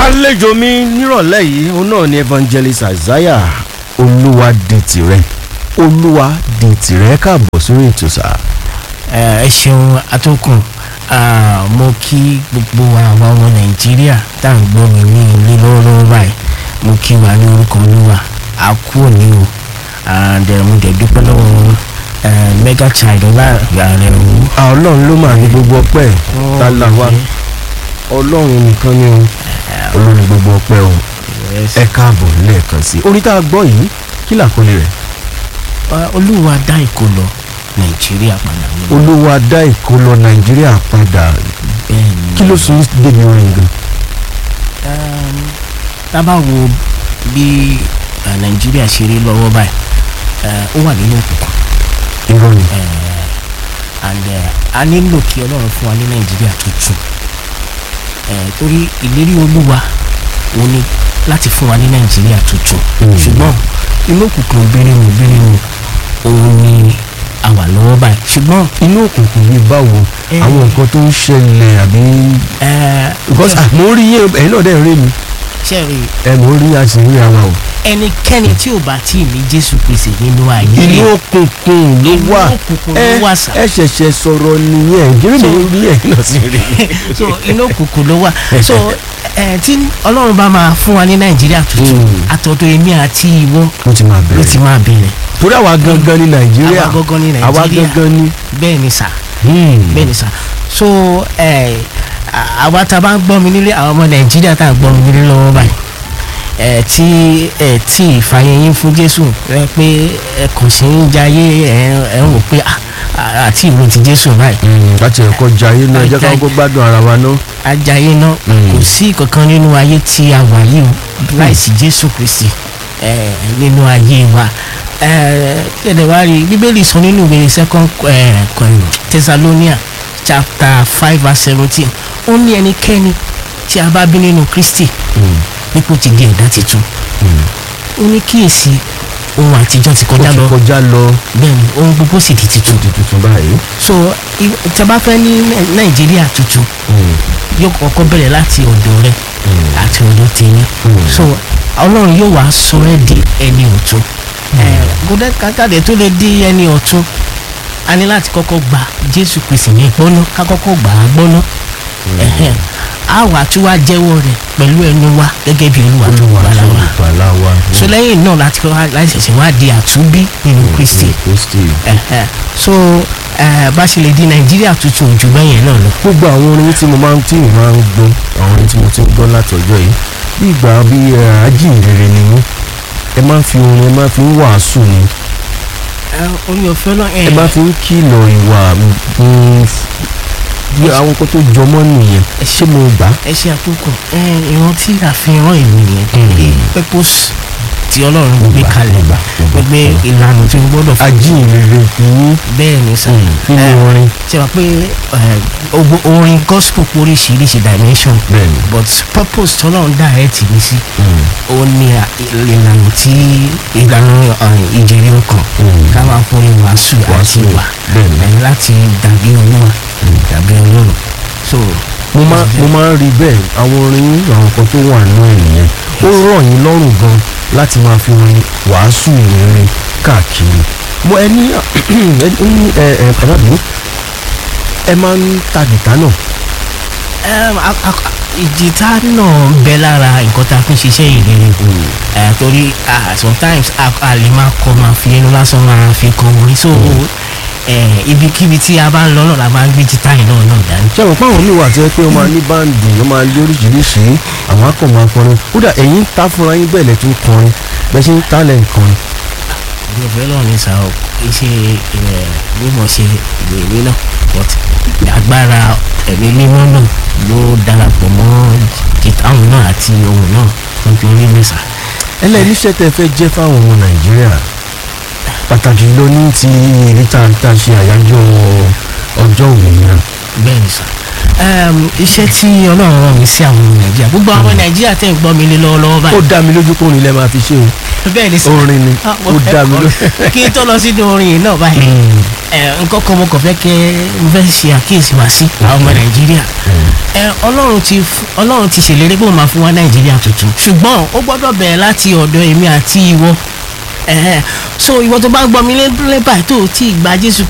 àlejò mi nírọ̀lẹ́ yìí òun náà ni evangelist isaiah olúwa di tìrẹ olúwa di tìrẹ káàbọ̀ sórí ètò sá. ẹ ṣeun atọ́kùn mo kí gbogbo àwa ọmọ nàìjíríà tá à ń gbọ́ mi ní ilé lọ́wọ́lọ́wọ́ báyìí mo kí wa ní orúkọ olúwa a kú òní o and eh, mo dẹ̀ dúpẹ́ lọ́wọ́ eh, mega child ọlá rẹ̀ wò. ọlọ́run ló máa ní gbogbo ọpẹ́ tá là wá ọlọ́run nìkan ni o olórí gbogbo ọpẹ́ o ẹ káàbọ̀ lẹ́ẹ̀kan sí i. orin tá a gbọ́ yìí kí làkọlé rẹ̀. olúwa dá ìkólọ nàìjíríà padà ní. olúwa dá ìkólọ nàìjíríà padà bẹ́ẹ̀ ni kí ló sún débi orin gan. um, tá a bá wo bí eh, nàìjíríà ṣe rí lọ́wọ́ báyìí eh, ó wà nínú òkùnkùn irọ́ ni eh, and eh, a nílò kí ọlọ́run fún wa ní nàìjíríà tuntun eh, torí ìlérí olúwa ó ní láti fún wa ní nàìjíríà tuntun Mm. ṣùgbọ́n inú òkùnkùn bírímù bírímù òun ni a wà lọ́wọ́ báyìí ṣùgbọ́n inú òkùnkùn bíi báwo Eh. àwọn nǹkan tó ń ṣẹlẹ̀ àbí. eh, because ah, mo rí yín ẹ̀yin náà dẹ̀ ń rí mi ṣẹ́rí ẹ mo rí àṣírí àwa o. ẹnikẹ́ni tí ò bá tí ì ní jésù kristi nínú ayé inú òkùnkùn ló Inú wà òkùnkùn ló ẹ wà sà. ẹ ṣẹ̀ṣẹ̀ sọ̀rọ̀ nìyẹn jírí mi So- rí ẹ̀yin náà sí rí. so inú òkùnkùn ló wà so ẹ tí ọlọ́run bá máa fún wa ní nàìjíríà tuntun Mm. àtọ̀dọ̀ èmi àti ìwọ ó ti máa ló ti bẹ̀rẹ̀ máa bẹ̀rẹ̀ torí àwa gangan ní nàìjíríà àwa gangan ní àwa nàìjíríà gangan ní. bẹ́ẹ̀ ni sà Hmm. bẹ́ẹ̀ ni sà so ẹ à- àwa tá a bá ń gbọ́ mi nílé àwọn ọmọ nàìjíríà tá a gbọ́ mi nílé lọ́wọ́ báyìí ẹ tí ẹ tí ìfàyẹyìn fún jésù ẹ pé ẹ kàn sí ń jayé ẹ ẹ ń wò pé à- à- àti ìwé ti jésù báyìí Hmm, láti ẹ̀kọ́ jayé náà jẹ́ ká Ajay- kó gbádùn ara wa náà. ajayi náà Mm. kò sí kankan nínú ayé tí a wà yìí o láìsí jésù kristi eh, nínú ayé wa tẹ̀lé wá rí bíbélì sọ nínú ìwé second eh, thessalonia chapter five verse seventeen ó ní ẹnikẹ́ni tí a bá bí nínú kristi Hmm. nípò ti di ẹ̀dá tuntun ó ní kíyèsí ohun àtijọ́ ti ó kọjá ti lọ kọjá lọ bẹ́ẹ̀ ni ohun gbogbo sì di tuntun di tuntun báyìí. so i- tí a bá fẹ́ ní Nai- nàìjíríà tuntun Hmm. yóò kọ́kọ́ bẹ̀rẹ̀ láti ọ̀dọ̀ rẹ Hmm. àti ọ̀dọ̀ tèmi Mm. so ọlọ́run yóò wá sọ ẹ́ di ẹni ọ̀tún gòdẹ́ kàkàdé tó lè di ẹni ọ̀tún a ní láti kọ́kọ́ gba jésù kristi ní gbọ́ná ká kọ́kọ́ gbà á gbọ́ná Ẹ̀hẹ́n. a wà tún wá jẹ́wọ́ rẹ̀ pẹ̀lú ẹnu wa gẹ́gẹ́ bí olúwa tó olúwa wà tó láwa gbàlà wa. so lẹ́yìn náà láti kọ́ láti ṣẹ̀ṣẹ̀ wá di àtúnbí nínú kristi kristi. Ẹ̀hẹ́n. so eh, bá ṣe lè di nàìjíríà tuntun jù bẹ́yẹn náà lọ gbogbo àwọn orin tí mo máa ń tí mo máa ń gbọ́ àwọn orin tí mo ti ń gbọ́ látọjọ́ yìí bí ìgbà bí ẹ, ajínrere ni mí ẹ máa ń fi orin ẹ máa fi ń wàásù ni orí ọ̀fẹ́ náà ẹ máa fi ń kìlọ̀ ìwà mm, bí àwọn nǹkan tó jọmọ́ nìyẹn ṣé mo gbà á? ẹ ṣe àtúnkù ẹ ìran tí àfihàn ìlú nìyẹn pé purpose tí ọlọ́run gbé kalẹ̀ gbà, gbà, gbé ìlànà tí o gbọ́dọ̀ fún ajínrere ní bẹ́ẹ̀ ni sá nínú ẹ, orin ṣe wá pé ẹ, ogbo- orin gospel pé oríṣiríṣi dimension bẹ́ẹ̀ ni. but purpose tí ọlọ́run dá ẹ tì mí sí Mm. ó ní à- ìlànà tí ìlànà ẹ, ìjẹ̀rẹ̀ ọkàn Mm. ká máa fún ìwàásù àti Wàásù, ìwà bẹ́ẹ̀ ni. ẹ, láti dàbí olúwa dàbí ọlọ́run so mo máa mo máa ń rí bẹ́ẹ̀ àwọn orin yín, àwọn nǹkan tó wà nínú ẹ̀ nìyẹn ó rọ̀ yín lọ́rùn gan láti máa fi orin wàásù ìrere káàkiri mo ẹ ní ẹ ní ẹ ẹ pàdánù ẹ máa ń ta gìtá náà Em, a- a- ìjìtá náà ń bẹ lára nǹkan tá a fi ń ṣiṣẹ́ ìrere ẹ torí ah, sometimes a a lè máa kọ máa fi ẹnu lásán máa fi kọ orin so ẹ ibikíbi tí a bá ń lọ náà la máa ń gbé jìtá yìí náà náà dání. ṣé àwọn páwọn mi wà tí ẹ pé wọ́n máa ní báǹdì wọ́n máa lé oríṣiríṣi àwọn akọ̀ máa kọrin kódà ẹ̀yin ń ta fúnra yín bẹ́ẹ̀ lẹ̀ tún kọrin bẹ́ẹ̀ ṣe ń ta lẹ̀ ń kọrin ìwé ọ̀fẹ́ náà ní sá o iṣẹ́ ẹ mímọ̀ ṣe ìwé ìwé náà but agbára ẹ̀mí mímọ́ náà ló darapọ̀ mọ́ jìtá òun náà àti ohun náà tó fi rí mi sá. ẹlẹ́rìíṣẹ́ tẹ fẹ́ jẹ́ fáwọn ọmọ nàìjíríà pàtàkì ló ní ti èyí tá tá a ṣe àyájọ́ ọjọ́ òmìnira bẹ́ẹ̀ ni sà Em, iṣẹ́ tí ọlọ́run rán mi sí àwọn ọmọ nàìjíríà gbogbo àwọn nàìjíríà tẹ̀ ń gbọ́ mi lé lọ́wọ́lọ́wọ́ ó báyìí dá mi lójú kó orin lẹ́ máa fi ṣe o bẹ́ẹ̀ ni sà orin ni Ah, mo ó fẹ́ dá mi kọ́- lójú. kí n tó lọ sínú orin yìí náà báyìí ẹ nǹkan kan mo kàn fẹ́ kẹ́ mo fẹ́ ṣe àkíyèsí wá sí àwọn ọmọ nàìjíríà ẹ ẹ ọlọ́run ti f- ọlọ́run ti ṣèlérí pé òun máa fún wa nàìjíríà tuntun ṣùgbọ́n ó gbọ́dọ̀ bẹ̀rẹ̀ láti ọ̀dọ̀ èmi àti ìwọ ẹ̀hẹ́n. so ìwọ tó bá gbọ́ mi lé lé báyìí tó o tí ì gba jésù